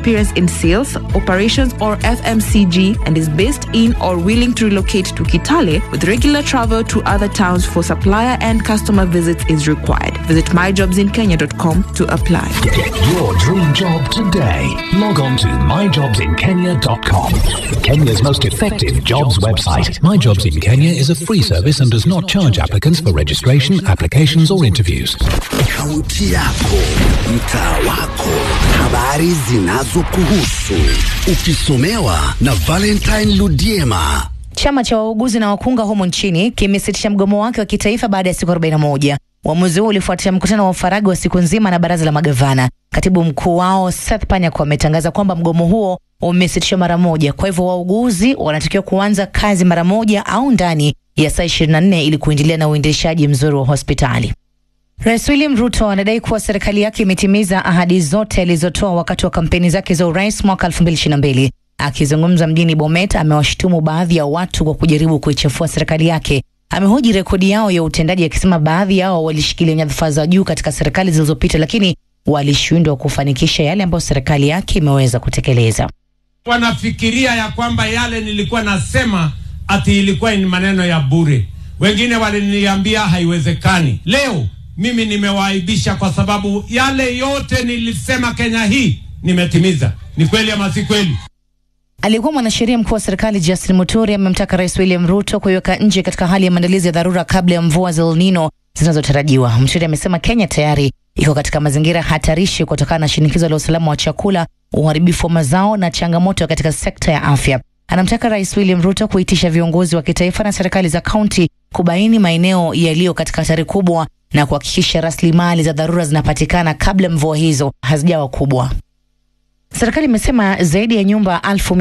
experience in sales, operations, or FMCG and is based in or willing to relocate to Kitale with regular travel to other towns for supplier and customer visits is required. Visit myjobsinkenya.com to apply. Get your dream job today. Log on to myjobsinkenya.com. Kenya's most effective jobs website. My Jobs in Kenya is a free service and does not charge applicants for registration, applications, or interviews. Kaunti yako, mtaa wako, habari zinazokuhusu, ukisomewa na Valentine Ludiema. Chama cha wauguzi na wakunga humu nchini kimesitisha mgomo wake wa kitaifa baada ya siku 41. Uamuzi huo ulifuatia mkutano wa ufaragi wa siku nzima na baraza la magavana. Katibu mkuu wao Seth Panyako ametangaza kwamba mgomo huo umesitishwa mara moja, kwa hivyo wauguzi wanatakiwa kuanza kazi mara moja au ndani ya saa 24 ili kuendelea na uendeshaji mzuri wa hospitali. Rais William Ruto anadai kuwa serikali yake imetimiza ahadi zote alizotoa wakati wa kampeni zake za urais mwaka 2022. Akizungumza mjini Bomet, amewashutumu baadhi ya watu kwa kujaribu kuichafua serikali yake. Amehoji rekodi yao ya utendaji akisema baadhi yao walishikilia nyadhifa za juu katika serikali zilizopita, lakini walishindwa kufanikisha yale ambayo serikali yake imeweza kutekeleza. wanafikiria ya kwamba yale nilikuwa nasema ati ilikuwa ni maneno ya bure. Wengine waliniambia haiwezekani. Leo mimi nimewaaibisha kwa sababu yale yote nilisema Kenya hii nimetimiza. Ni kweli ama si kweli? Aliyekuwa mwanasheria mkuu wa serikali Justin Muturi amemtaka Rais William Ruto kuiweka nchi katika hali ya maandalizi ya dharura kabla ya mvua za El Nino zinazotarajiwa. Muturi amesema Kenya tayari iko katika mazingira hatarishi kutokana na shinikizo la usalama wa chakula, uharibifu wa mazao na changamoto katika sekta ya afya. Anamtaka Rais William Ruto kuitisha viongozi wa kitaifa na serikali za kaunti kubaini maeneo yaliyo katika hatari kubwa na kuhakikisha rasilimali za dharura zinapatikana kabla mvua hizo hazijawa kubwa. Serikali imesema zaidi ya nyumba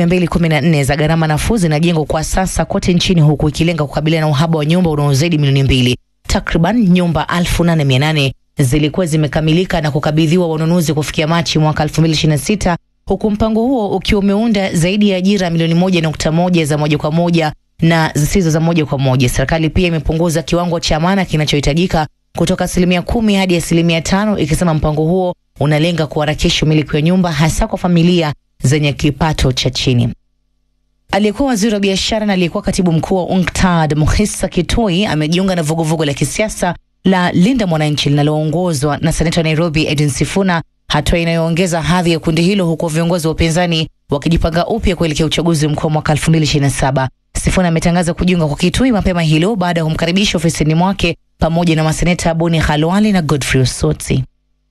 1214 za gharama nafuu zinajengwa kwa sasa kote nchini huku ikilenga kukabiliana na uhaba wa nyumba unaozidi milioni mbili. Takriban nyumba 8800 zilikuwa zimekamilika na kukabidhiwa wanunuzi kufikia Machi mwaka 2026 huku mpango huo ukiwa umeunda zaidi ya ajira milioni moja nukta moja za moja kwa moja na zisizo za moja kwa moja. Serikali pia imepunguza kiwango cha amana kinachohitajika kutoka asilimia kumi hadi asilimia tano ikisema mpango huo unalenga kuharakisha umiliki wa nyumba hasa kwa familia zenye kipato cha chini. Aliyekuwa waziri wa biashara na aliyekuwa katibu mkuu wa UNCTAD Mukhisa Kitui amejiunga na vuguvugu la kisiasa la Linda Mwananchi linaloongozwa na seneta wa Nairobi Edwin Sifuna, hatua inayoongeza hadhi ya kundi hilo, huku viongozi wa upinzani wakijipanga upya kuelekea uchaguzi mkuu wa mwaka 2027. Sifuna ametangaza kujiunga kwa Kitui mapema hilo baada ya kumkaribisha ofisini mwake pamoja na maseneta Boni Khalwale na Godfrey Osotsi.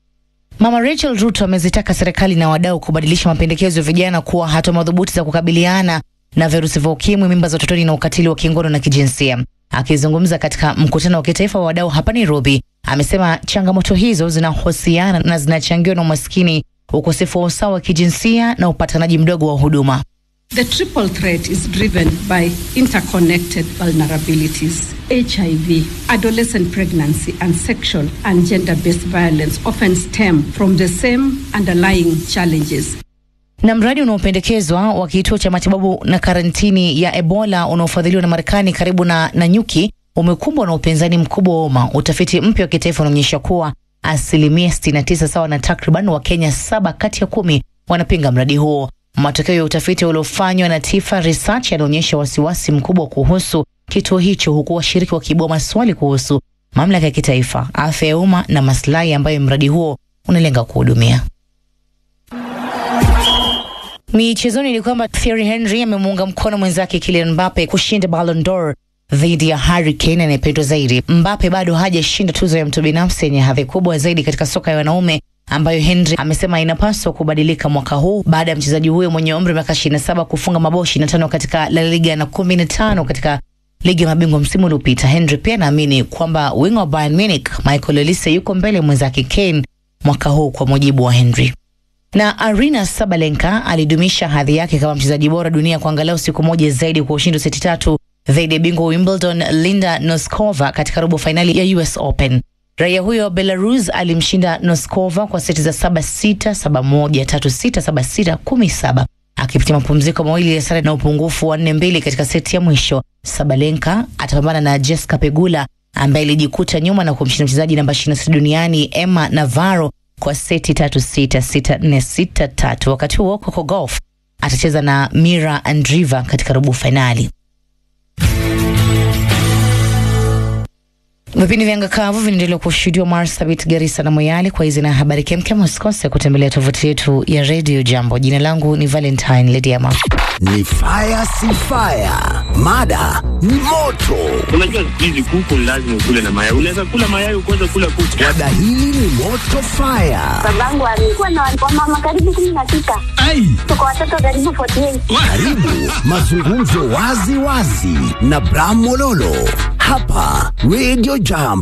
Mama Rachel Ruto amezitaka serikali na wadau kubadilisha mapendekezo ya vijana kuwa hatua madhubuti za kukabiliana na virusi vya ukimwi, mimba za utotoni na ukatili wa kingono na kijinsia. Akizungumza katika mkutano wa kitaifa wa wadau hapa Nairobi, amesema changamoto hizo zinahusiana na zinachangiwa na umaskini, ukosefu wa usawa wa kijinsia na upatanaji mdogo wa huduma. The triple threat is driven by interconnected vulnerabilities. HIV, adolescent pregnancy, and sexual and gender based violence often stem from the same underlying challenges. Na mradi unaopendekezwa wa kituo cha matibabu na karantini ya Ebola unaofadhiliwa na Marekani karibu na Nanyuki umekumbwa na upinzani mkubwa wa umma. Utafiti mpya wa kitaifa unaonyesha kuwa asilimia 69 sawa na takriban Wakenya saba kati ya kumi wanapinga mradi huo. Matokeo ya utafiti uliofanywa na Tifa Research yanaonyesha wasiwasi mkubwa kuhusu kituo hicho, huku washiriki wakiibua maswali kuhusu mamlaka ya kitaifa, afya ya umma na maslahi ambayo mradi huo unalenga kuhudumia. Michezoni ni kwamba Thierry Henry amemuunga mkono mwenzake Kylian Mbappe kushinda Ballon d'Or dhidi ya Harry Kane anayependwa zaidi. Mbappe bado hajashinda tuzo ya mtu binafsi yenye hadhi kubwa zaidi katika soka ya wanaume ambayo Henry amesema inapaswa kubadilika mwaka huu baada ya mchezaji huyo mwenye umri wa miaka 27 kufunga mabao 25 katika La Liga na 15 katika ligi ya mabingwa msimu uliopita. Henry pia anaamini kwamba winga wa Bayern Munich Michael Olise yuko mbele ya mwenzake Kane mwaka huu, kwa mujibu wa Henry na Arina Sabalenka alidumisha hadhi yake kama mchezaji bora dunia kwa angalau siku moja zaidi kwa ushindi wa seti tatu dhidi ya bingwa Wimbledon Linda Noskova katika robo fainali ya US Open. Raia huyo Belarus alimshinda Noskova kwa seti za saba sita saba moja tatu sita saba sita kumi saba akipitia mapumziko mawili ya sare na upungufu wa nne mbili katika seti ya mwisho. Sabalenka atapambana na Jessica Pegula ambaye alijikuta nyuma na kumshinda mchezaji namba 26 duniani Emma Navarro kwa seti tatu sita sita nne sita tatu. Wakati huo Coco Golf atacheza na Mira Andriva katika robo fainali. Vipindi vya ngakavu vinaendelea kushuhudiwa Marsabit, Garissa na Moyale. Kwa hizi na habari kemkem, usikose kutembelea tovuti yetu ya Radio Jambo. Jina langu ni Valentine Lediama. Ni fire si fire, mada ni moto. Unajua siku hizi kuku ni lazima ukule na mayai. Unaweza kula mayai ukaweza kula kuku. Mada hili ni moto fire. babangu alikuwa na wamama karibu kumi na sita tuko watoto karibu 48 Karibu mazungumzo wazi wazi na Bram Mololo hapa Radio Jambo.